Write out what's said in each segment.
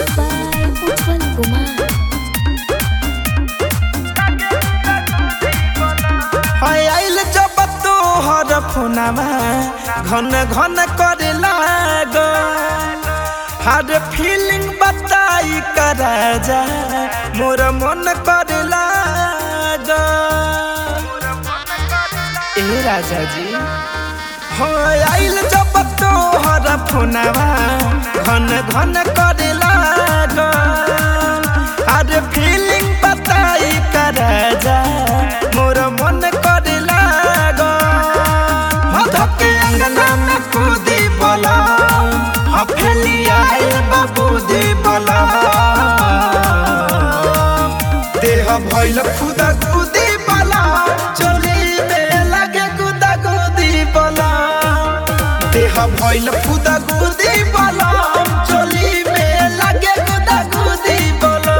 by Ujjwal Kumar. हाय आइल जब तोहर फोनमा घन घन करे लाग हर फीलिंग बताई कर जा मोर मन करे लाग ए राजा जी हाय आइल जब तोहर फोनमा घन घन करे लाग हर फीलिंग बताई कर जा मोर मन करे लाग धके अंगना में कूदी बोला हफेली आइल बाबूदी बोला देह भइल खुदा कूदी बोला चोली में लगे कुदा कूदी बोला देह भइल खुदा कूदी बोला चोली में लगे कुदा कूदी बोला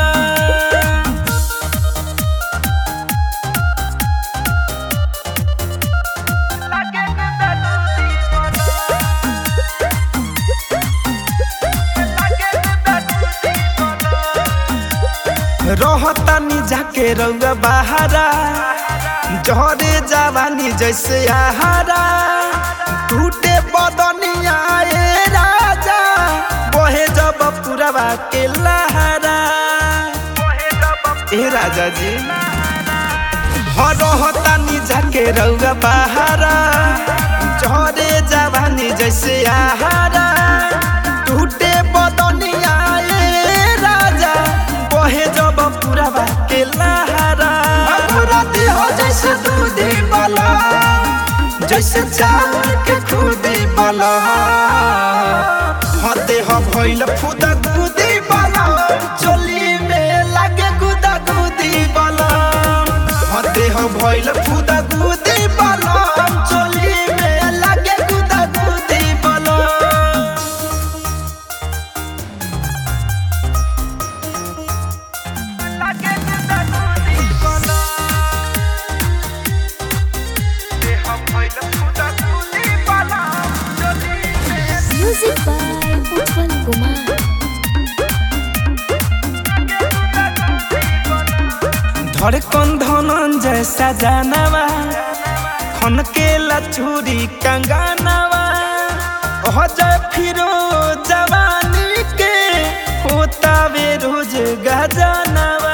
रहतानी जाके रउआ बहारा जहरे जवानी जैसे आहारा टूटे बदनिया ए राजा बहे जब पुरवा के लहरा ए राजा जी हाँ रहतानी जाके रउआ बहारा जहरे जवानी जैसे आहारा टूटे बदनिया ए राजा बहे जब पुरवा के लहरा राती हो जैसे दूधी वाला जैसे चावल के खुदी वाला हते हो भइल फुदा गुदी वाला चोली में लागे गुदा गुदी वाला हते हो भइल फुदा गुदी वाला चोली में लागे गुदा गुदी वाला Music by Ujjwal Kumar. धड़कन धनंजय सजनवा खन के लचूरी कंगनवा जय फिरो जवानी के होता वे रोज गजनवा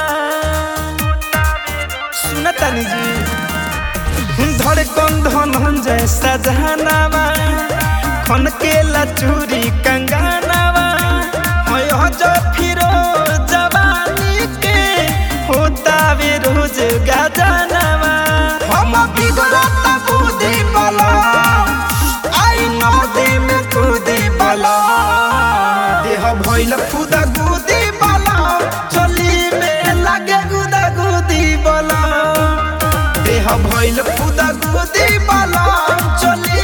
सुनतनी जी धड़कन धनंजय सजनवा खन के लचूरी कंगनवा जय फिरो जवानी के होता वे रोज गजनवा हम बिगड़ता बुद्धि बला आई नदी में कूदी बला देह भइल खुदा गुदी बला चली में लगे गुदा गुदी बला देह भइल खुदा गुदी बला चली